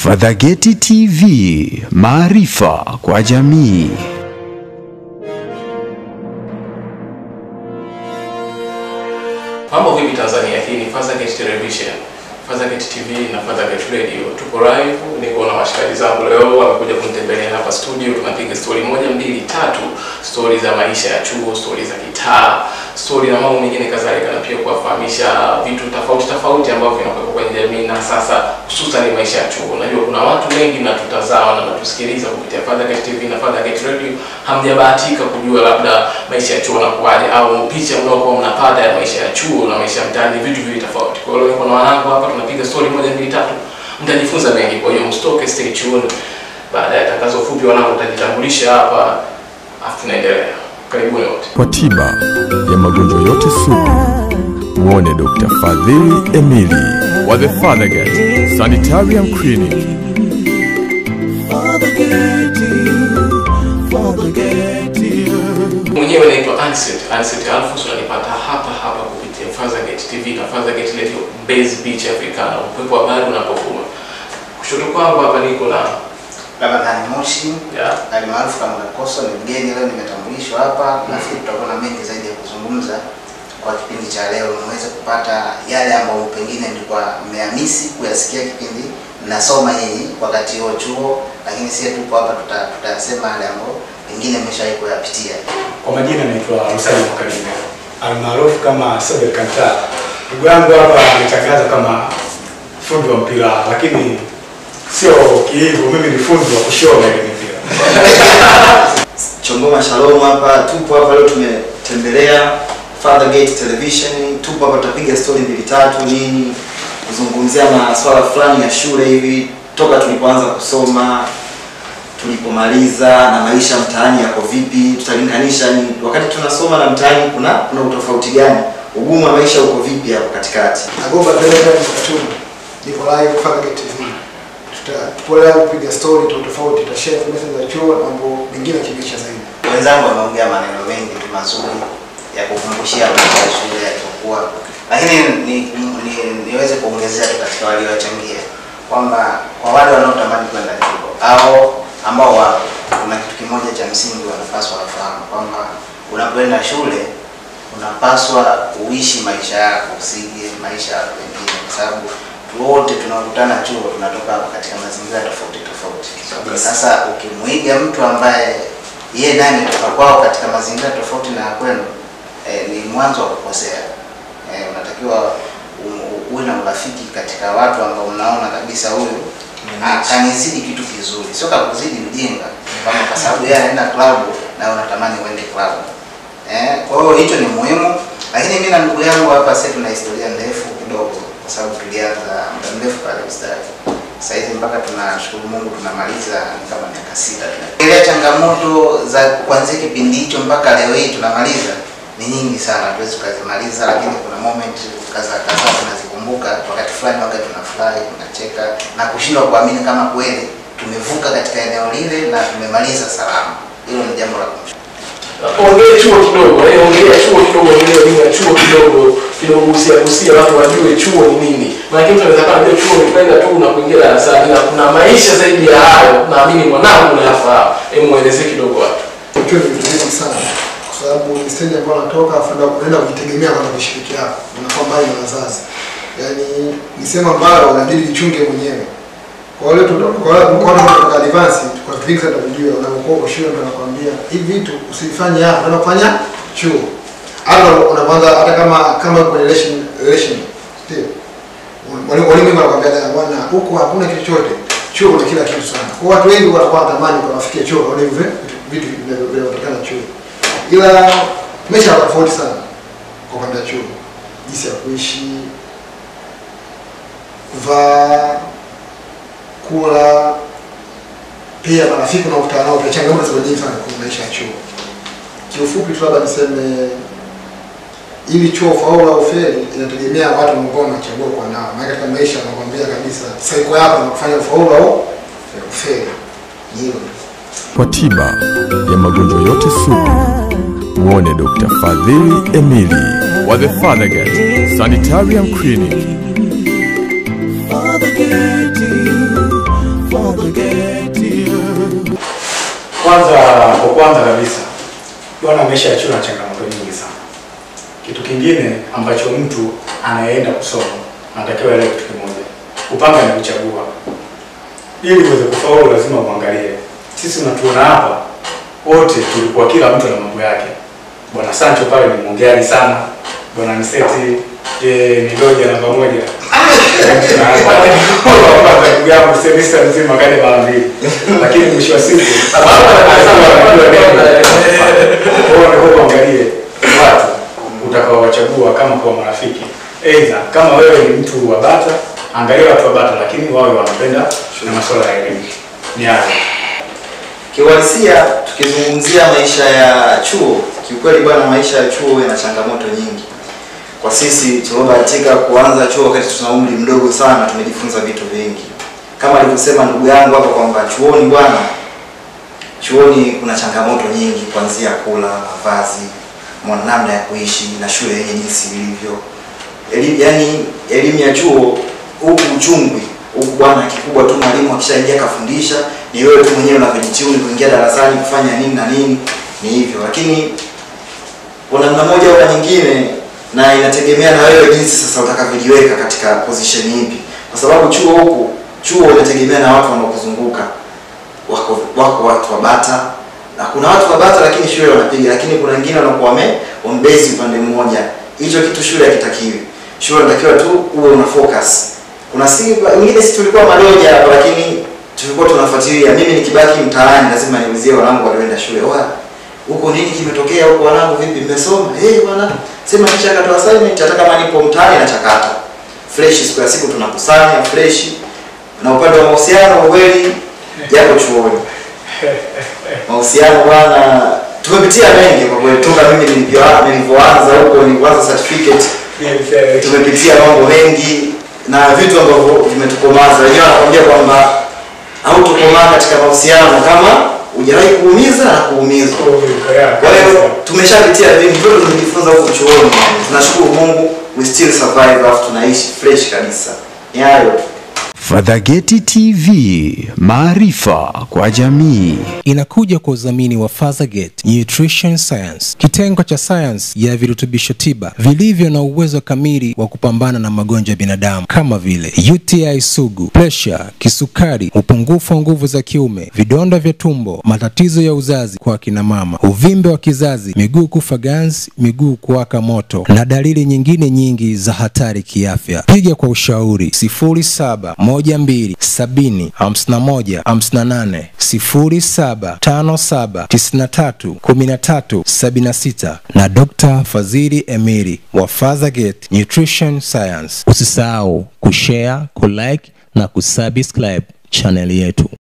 Fadhageti TV, maarifa kwa jamii. Mambo vipi Tanzania? Hii ni Fazagate Television, Fazagate TV na Fazagate Radio. Tuko live, niko na washikaji zangu leo wamekuja kunitembelea hapa studio. Tunapiga story moja mbili tatu, story za maisha ya chuo, story za kitaa, story na mambo mengine kadhalika, na pia kuwafahamisha vitu tofauti tofauti ambavyo vinakuwepo kwenye jamii na sasa hususan maisha ya chuo. Najua kuna watu wengi mnatutazama na mnatusikiliza kupitia Fazagate TV na Fazagate Radio, hamjabahatika kujua labda maisha ya chuo nakuwaje au picha mnaokuwa mnapata ya maisha ya chuo na maisha ya mtaani vitu viwili tofauti. Kwa hiyo leo niko na wanangu hapa tunapiga story moja mbili tatu, mtajifunza mengi. Kwa hiyo mstoke, stay tuned. Baada ya tangazo fupi, wanangu watajitambulisha hapa, afu tunaendelea. Karibuni wote. Kwa tiba ya magonjwa yote sugu, muone Dr. Fadhili Emili wa The Fathergate Sanitarium Clinic. Mwenyewe naitwa Anset, Anset Alphonse, unanipata hapa hapa kupitia Fazagate TV na Fazagate Radio Base Beach Africana, upepo wa bahari unapovuma. Kushoto kwangu hapa niko na Ramadhani Moshi ya alimaarufu kama Kakoso ni mgeni leo, nimetambulishwa hapa. Nafikiri tutakuwa na mengi zaidi ya kuzungumza kwa kipindi cha leo, niweze kupata yale ambayo pengine mlikuwa mmehamisi kuyasikia kipindi mnasoma nyinyi wakati huo chuo, lakini sie tupo hapa tuta- tutasema yale ambayo pengine mmeshawahi kuyapitia. Kwa majina naitwa Rusali Mwakalime almaarufu kama Sobe Kanta. Ndugu yangu hapa ametangaza kama fundi wa mpira, lakini sio kihivyo. Mimi ni fundi wa kushona ile mipira. Chongoma Shalom hapa, tupo hapa leo tumetembelea Fathergate Television, tupo hapa tutapiga story mbili tatu nini, kuzungumzia masuala fulani ya shule hivi, toka tulipoanza kusoma, tulipomaliza na maisha mtaani yako vipi, tutalinganisha ni wakati tunasoma na mtaani kuna kuna utofauti gani, ugumu wa maisha uko vipi hapo katikati. Nagoba Dereva Mkatuni, niko live Fazagate TV. Tuta- Tupo leo kupiga story tofauti tofauti, tutashare information za chuo na mambo mengine ya kimaisha zaidi. Wenzangu wameongea maneno mengi tu mazuri ya kukumbushia maisha ya shule yalivyokuwa, lakini ni, ni, niweze kuongezea tu katika waliochangia kwamba kwa wale wanaotamani kwenda chuo au ambao wapo, kuna kitu kimoja cha msingi wanapaswa wafahamu kwamba unapoenda shule unapaswa uishi maisha yako, usije maisha ya watu wengine, kwa sababu wote tunaokutana chuo tunatoka katika mazingira tofauti tofauti. Sasa ukimwiga mtu ambaye yeye naye ametoka kwao katika mazingira tofauti na ya kwenu, eh, ni mwanzo wa kukosea. Eh, unatakiwa u- u- uwe na urafiki katika watu ambao unaona kabisa huyu ah, kanizidi kitu kizuri, sio kakuzidi mjinga, kama kwa sababu yeye anaenda klabu na wewe unatamani uende klabu. Eh, kwa hiyo hicho ni muhimu, lakini mimi na ndugu yangu hapa sasa tuna historia ndefu kidogo, kwa sababu tulianza muda mrefu pale ustadi. Sasa hivi mpaka tunashukuru Mungu tunamaliza ni kama miaka sita. Ile changamoto za kuanzia kipindi hicho mpaka leo hii tunamaliza ni nyingi sana, hatuwezi tukazimaliza, lakini kuna moment kadhaa kadhaa tunazikumbuka. Wakati fulani wakati tunafurahi, tunacheka na kushindwa kuamini kama kweli tumevuka katika eneo lile na tumemaliza salama. Hilo ni jambo la kumshukuru. ongea chuo kidogo, eh, ongea chuo kidogo, ongea elimu ya chuo kidogo kidogo, gusia gusia watu wajue chuo ni nini. Maana mtu anaweza kujua chuo ni kwenda tu na kuingia darasani, na kuna maisha zaidi ya hayo. Naamini mwanangu unayafahamu. Hebu muelezee kidogo watu. Chuo ni vitu vingi sana, kwa sababu ni stage ambayo unatoka afu unaenda- unaenda kujitegemea kwanza kushiriki yako, unakuwa mbali na wazazi. Yaani ni sehemu ambayo unabidi jichunge mwenyewe. Kwa wale tu kwa wale kwa wale kutoka advance kwa vitu vingi sana tunajua, unapokuwa kwa shule mtu anakuambia hivi vitu usifanye hapa, unaenda kufanya chuo. Hata unaanza hata kama kama kwenye relation relation ndio walimu walimu wengi wanakuambia da bwana, huko hakuna kitu chochote. Chuo kuna kila kitu sana. Kwa watu wengi wanakuwa wanatamani kwa wafikie chuo, waone hivyo vitu vitu vinavyo- vinavyotokana na chuo. Ila maisha yako tofauti sana kwa upande wa chuo, jinsi ya kuishi, kuvaa, kula, pia marafiki unaokutana nao, pia changamoto ziko nyingi sana kwenye maisha ya chuo. Kiufupi tu labda niseme ili chuo faulu au feli inategemea watu ambao wanachagua kwa nao. Maana katika maisha wanakuambia kabisa saiko yako na kufanya ufaulu au ufeli. Ni hilo tu. Kwa tiba ya magonjwa yote sugu, muone Dr. Fadhili Emili wa The Fathergate Sanitarium Clinic. Fathergate, Kwanza, kwa kwanza kabisa, bwana, maisha ya chuo na changamoto nyingi sana. Kitu kingine ambacho mtu anayeenda kusoma anatakiwa elewe kitu kimoja, kupanga na kuchagua. Ili uweze kufaulu, lazima uangalie. Sisi unatuona hapa wote tulikuwa kila mtu na mambo yake. Bwana Sancho pale ni mwongeaji sana, bwana Mseti je, ni doja namba moja ndugu yangu semesta mzima kaja mara mbili, lakini mwisho wa siku kwa uangalie watu utakaowachagua kama kwa marafiki. Aidha, kama wewe ni mtu wa Bata, angalia watu wa Bata, lakini wawe wanapenda na masuala ya elimu. Ni hayo. Kiuhalisia, tukizungumzia maisha ya chuo, kiukweli bwana, maisha ya chuo yana changamoto nyingi. Kwa sisi tuliobahatika kuanza chuo wakati tuna umri mdogo sana, tumejifunza vitu vingi, kama alivyosema ndugu yangu hapa kwamba chuoni bwana, chuoni kuna changamoto nyingi, kuanzia kula, mavazi, mwa- namna ya kuishi na shule yenye jinsi ilivyo. Eli, yani elimu ya chuo huku uchungwi huku bwana, kikubwa tu mwalimu akishaingia kafundisha, ni wewe tu mwenyewe unavyojituni kuingia darasani kufanya nini na nini, ni hivyo. Lakini kwa namna moja au nyingine, na inategemea na wewe jinsi sasa utakavyojiweka katika position ipi, kwa sababu chuo huku chuo unategemea na watu wanaokuzunguka wako wako watu wa bata na kuna watu wa bata lakini shule wanapiga, lakini kuna wengine wanakuwa wame wambezi upande mmoja. Hicho kitu shule hakitakiwi. Shule unatakiwa tu uwe una focus. Kuna si wengine sisi tulikuwa madoja hapa, lakini tulikuwa tunafuatilia. Mimi nikibaki mtaani lazima niulizie wanangu walioenda shule, wa huko nini kimetokea huko, wanangu vipi, mmesoma? Eh hey, bwana, sema kisha akatoa assignment, hata kama nipo mtaani na chakata fresh, siku ya siku tunakusanya fresh. Na upande wa mahusiano kweli japo chuoni mahusiano bwana, tumepitia mengi kwa kweli, toka mimi nilivyo- nilivyoanza huko, nilivyoanza certificate, tumepitia mambo mengi na vitu ambavyo vimetukomaza. Wenyewe wanakwambia kwamba hautokomaa katika mahusiano kama hujawahi kuumiza na kuumizwa. Kwa hiyo tumeshapitia vingi, vyote tumejifunza huko chuoni. Tunashukuru Mungu, we still survive, alafu tunaishi fresh kabisa. Ni hayo tu. Fadhageti TV, maarifa kwa jamii. inakuja kwa udhamini wa Fathergate Nutrition Science, kitengo cha sayansi ya virutubisho tiba vilivyo na uwezo kamili wa kupambana na magonjwa ya binadamu kama vile UTI sugu, presha, kisukari, upungufu wa nguvu za kiume, vidonda vya tumbo, matatizo ya uzazi kwa akina mama, uvimbe wa kizazi, miguu kufa ganzi, miguu kuwaka moto na dalili nyingine nyingi za hatari kiafya. Piga kwa ushauri 07 12 70 51 58 07 57 93 13 76 na Dr. Fadhili Emiri wa Fathergate Nutrition Science. Usisahau kushare, kulike na kusubscribe chaneli yetu.